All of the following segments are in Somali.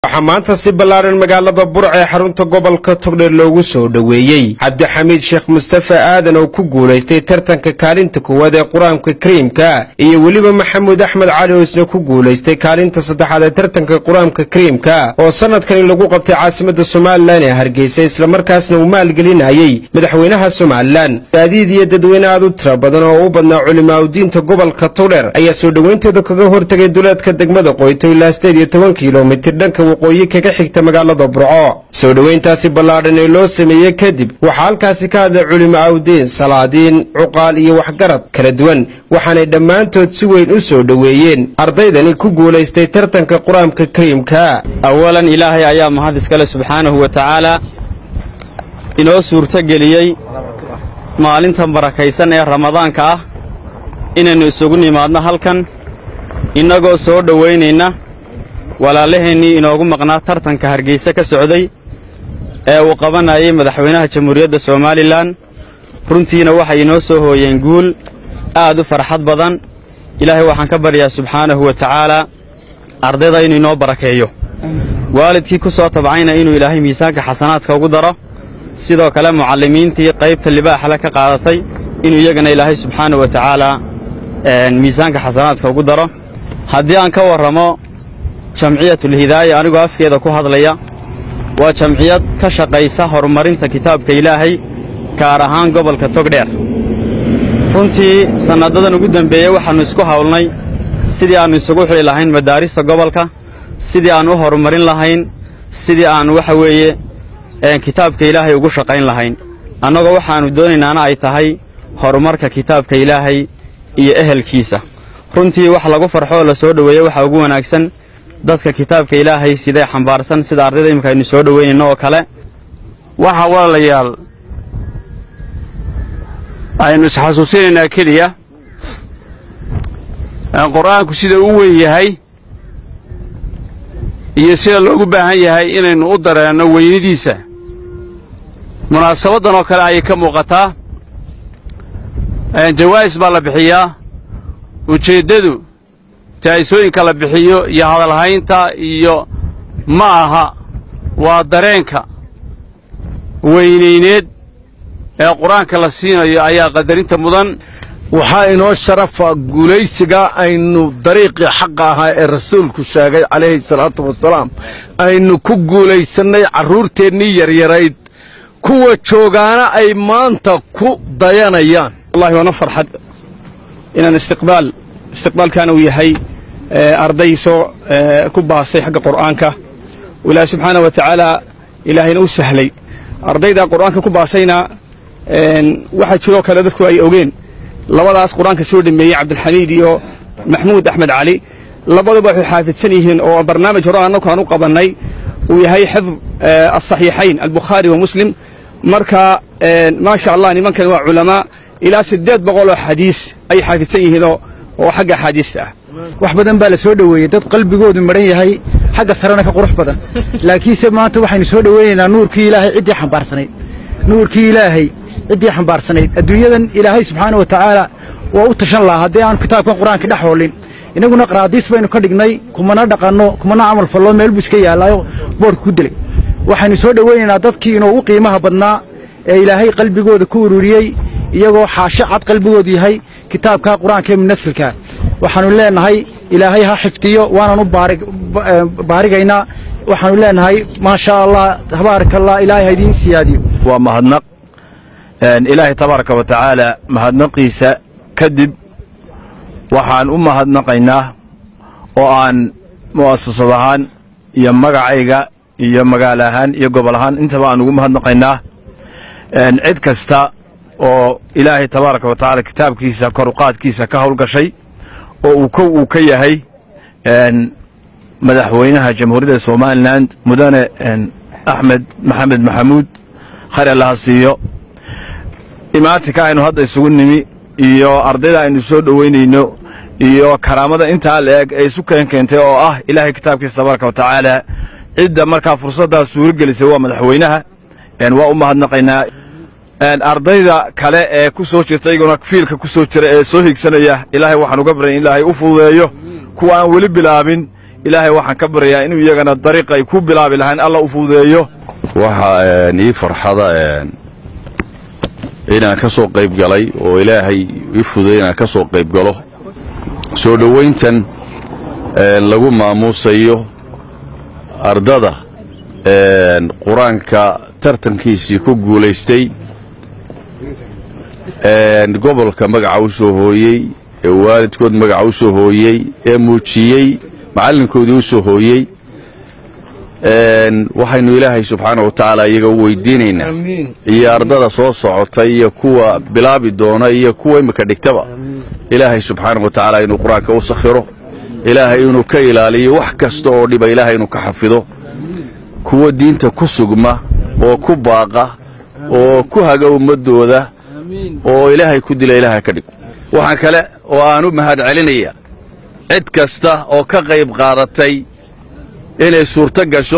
waxaa maanta si ballaadhan magaalada burc ee xarunta gobolka togdheer loogu soo dhoweeyey cabdixamiid sheekh mustafa aadan oo ku guulaystay tartanka kaalinta koowaad ee qur-aanka kariimka iyo weliba maxamuud axmed cali oo isna ku guulaystay kaalinta saddexaad ee tartanka qur-aanka kariimka oo sannadkani lagu qabtay caasimadda somalilan ee hargeysa islamarkaasna uu maalgelinayey madaxweynaha somalilan gaadiid iyo dadweyne aad u tira badan oo u badnaa culimaaudiinta gobolka togdheer ayaa soo dhoweynteeda kaga hortegay duleedka degmada qoyto ilaa sideed iyo toban kilomitir dhanka waqooyi kaga xigta magaalada burco soo dhoweyntaasi ballaadhan ee loo sameeyey kadib waxaa halkaasi ka hadlay culimo awdiin salaadiin cuqaal iyo waxgarad kala duwan waxaanay dhammaantood si weyn u soo dhoweeyeen ardaydani ku guulaystay tartanka qur-aanka kariimka awalan ilaahay ayaa mahad iskale subxaanahu wa tacaalaa inoo suurtogeliyey maalintan barakaysan ee ramadaanka ah inaynu isugu nimaadno halkan innagoo soo dhowaynayna walaalaheennii inoogu maqnaa tartanka hargayse ka socday ee uu qabanayay madaxweynaha jamhuuriyadda somalilan runtiina waxay inoo soo hooyeen guul aad u farxad badan ilaahay waxaan ka baryaa subxaanahu wa tacaalaa ardayda inuu inoo barakeeyo waalidkii ku soo tabcayna inuu ilaahay miisaanka xasanaadka ugu daro sidoo kale mucallimiintii qaybta libaaxle ka qaadatay inuu iyagana ilaahay subxaanahu wa tacaalaa miisaanka xasanaadka ugu daro haddii aan ka warramo jamciyatulhidaaya anigoo afkeeda ku hadlaya waa jamciyad ka shaqaysa horumarinta kitaabka ilaahay gaar ahaan gobolka togdheer runtii sanadadan ugu dembeeyey waxaannu isku hawlnay sidii aannu isugu xili lahayn madaarista gobolka sidii aan u horumarin lahayn sidii aan waxa weeye kitaabka ilaahay ugu shaqayn lahayn annagoo waxaannu doonaynaana ay tahay horumarka kitaabka ilaahay iyo ehelkiisa runtii wax lagu farxo oo la soo dhoweeye waxaa ugu wanaagsan dadka kitaabka ilaahay siday xambaarsan sida ardayda imika aynu soo dhoweynayno oo kale waxaa walaalayaal aynu isxasuusinaynaa keliya qur-aanku sida u weyn yahay iyo sida loogu baahan yahay inaynu u dareenno weynadiisa munaasabaddan oo kale ayay ka muuqataa jawaa'is baa la bixiyaa ujeeddadu taa'isooyinka la bixiyo iyo hadalhaynta iyo ma aha waa dareenka weynayneed ee qur-aanka la siinayo ayaa qadarinta mudan waxaa inoo sharafa guulaysiga aynu dariiqii xaqa ahaa ee rasuulku sheegay calayhi salaatu wasalaam aynu ku guulaysannay carruurteennii yaryarayd kuwa joogaana ay maanta ku dayanayaan wallahi waana farxad inaan istiqbaal istiqbaalkaana uu yahay arday soo ku baasay xagga qur'aanka ilaahi subxaana wa tacaala ilaahayna u sahlay ardayda qur'aanka ku baasayna waxaa jiroo kale dadku ay ogeen labadaas qur-aanka soo dhameeyey cabdilxamiid iyo maxmuud axmed cali labaduba waxay xaafidsan yihiin oo barnaamij hore annagu aan u qabannay uu yahay xifd asaxiixayn albukhaari wa muslim marka maasha allah nimankan waa culamaa ilaa siddeed boqol oo xadiis ay xaafidsan yihiinoo oo xagga axaadiista ah wax badan baa la soo dhoweeyey dad qalbigoodu madhan yahay xagga sarena ka qurux badan laakiinse maanta waxaynu soo dhoweynaynaa nuurkii ilaahay ciddii xambaarsanayd nuurkii ilaahay ciddii xambaarsanayd adduunyadan ilaahay subxaana wa tacaala waa u tashan lahaa haddii aanu kitaabkan qur-aanka dhex hoolin innaguna qaraadiis baynu ka dhignay kumana dhaqanno kumana camal fallo meel buu iska yaallaayo boodhka ku dilay waxaynu soo dhoweynaynaa dadkii inoogu qiimaha badnaa ee ilaahay qalbigooda ku ururiyey iyagoo xaasho cad qalbigoodu yahay kitaabka qur-aanka ee munasilka waxaannu leenahay ilaahay ha xifdiyo waanan u baarigaynaa waxaannu leenahay maasha allah tabaaraka allah ilaahay ha idiin siyaadiyo waa mahadnaq ilaahay tabaaraka wa tacaala mahadnaqiisa kadib waxaan u mahadnaqaynaa oo aan mu'asasad ahaan iyo magacayga iyo magaalo ahaan iyo gobol ahaan intaba aan ugu mahadnaqaynaa cid kasta oo ilaahay tabaaraka wa tacaala kitaabkiisa koruqaadkiisa ka howlgashay oo uu kow uu ka yahay madaxweynaha jamhuuriyadda somalilan mudane axmed maxamed maxamuud khayr allaha siiyo imaatinka aynu hadda isugu nimi iyo ardayda aynu soo dhoweynayno iyo karaamada intaa la eg ee isu keen keentay oo ah ilaahay kitaabkiisa tabaaraka wa tacaala cidda markaa fursaddaa suuro gelisay waa madaxweynaha waa u mahadnaqaynaa ardayda kale ee ku soo jirta iyaguna fiilka ku soo jira ee soo higsanaya ilaahay waxaan uga baryan in ilaahay u fududeeyo kuwa aan weli bilaabin ilaahay waxaan ka baryayaa inuu iyagana dariiqa ay ku bilaabi lahayn alla u fududeeyo waxaa ii farxada inaan ka soo qayb galay oo ilaahay ii fududay inaan ka soo qayb galo soo dhowayntan lagu maamuusayo ardada qur-aanka tartankiisii ku guulaystay gobolka magaca u soo hooyey ee waalidkood magaca u soo hooyey ee muujiyey macallinkoodii u soo hooyey waxaynu ilaahay subxaana wa tacaala iyaga u weydiinaynaa iyo ardada soo socota iyo kuwa bilaabi doona iyo kuwa imika dhigtaba ilaahay subxaana wa tacaala inuu qur-aanka u sakhiro ilaahay inuu ka ilaaliyo wax kasta oo dhiba ilaahay inuu ka xafido kuwa diinta ku sugma oo ku baaqa oo ku haga ummaddooda oo ilaahay ku dila ilaahay ka dhig waxaan kale oo aan u mahad celinaya cid kasta oo ka qayb qaadatay inay suurto gasho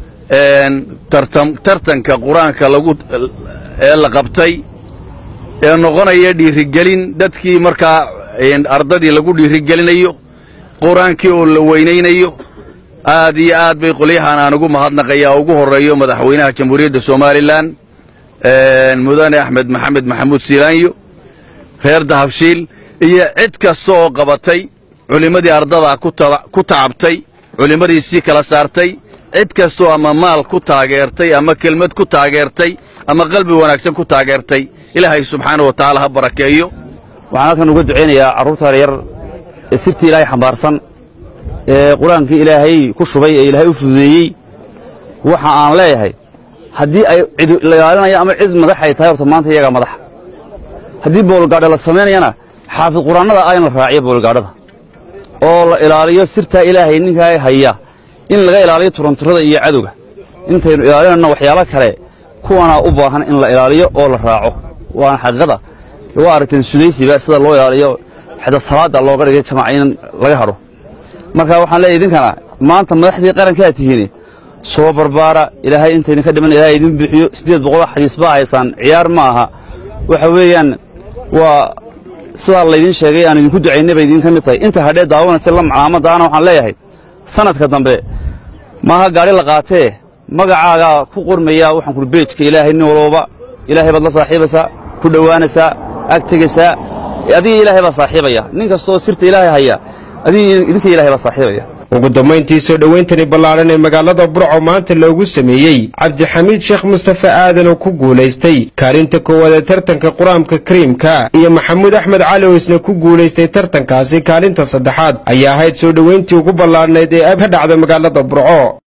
tartanka qur-aanka lagu ee la qabtay ee noqonaya dhiirigelin dadkii markaa ardadii lagu dhiirigelinayo qur-aankii oo la weynaynayo aad iyo aad bay qolyahan aan ugu mahadnaqayaa ugu horreeyo madaxweynaha jamhuuriyadda somalilan mudane axmed maxamed maxamuud siilaanyo reer dahabshiil iyo cid kasta oo qabatay culimmadii ardadaa ku tacabtay culimmadii sii kala saartay cid kastoo ama maal ku taageertay ama kelmad ku taageertay ama qalbi wanaagsan ku taageertay ilaahay subxaana wa tacaala ha barakeeyo waxaan halkan uga ducaynayaa carruurta yaryar ee sirtii ilaahay xambaarsan ee qur-aankii ilaahay ku shubay ee ilaahay u fududeeyey waxa aan leeyahay haddii ay cid la ilaalinaya ama cid madax ay tahay horta maanta iyagaa madaxa haddii boolgaadha la samaynayana xaafid qur-aannada ah in la raaciyo boolgaadhada oo la ilaaliyo sirtaa ilaahay ninkaa haya in laga ilaaliyo turanturada iyo cadowga intaynu ilaalinayno waxyaalo kale kuwanaa u baahan in la ilaaliyo oo la raaco waana xaqiiqada waa aragteen sudaysiba sida loo ilaaliyo xida salaada looga dhigay jamaca in laga hadho marka waxaan leeyahay idinkana maanta madaxdii qarankaa tihiin soo barbaara ilaahay intaydinka dhiman ilaahay idin bixiyo siddeed boqol xadiis baa haysaan ciyaar ma aha waxa weeyaan waa sidaa laydin sheegay aan idinku ducaynay bay idinka mid tahay inta hadhee daawanaysa la macaamadaana waxaan leeyahay sanadka dambe maaha gaadhi la qaatee magacaagaa ku qormaya waxaan kuri beejka ilaahay nin walbaba ilaahay baad la saaxiibaysaa ku dhowaanaysaa ag tegaysaa adiga ilaahay baa saaxiibaya nin kastoo sirta ilaahay haya adiga idinka ilaahay baa saaxiibaya ugu dambayntii soo dhowayntani ballaadhan ee magaalada burco maanta loogu sameeyey cabdixamiid sheekh mustafe aadan oo ku guulaystay kaalinta koowaad ee tartanka qur-aanka kariimka iyo maxamuud axmed cali oo isna ku guulaystay tartankaasi kaalinta saddexaad ayaa ahayd soo dhowayntii ugu ballaadhnayd ee ab ka dhacda magaalada burco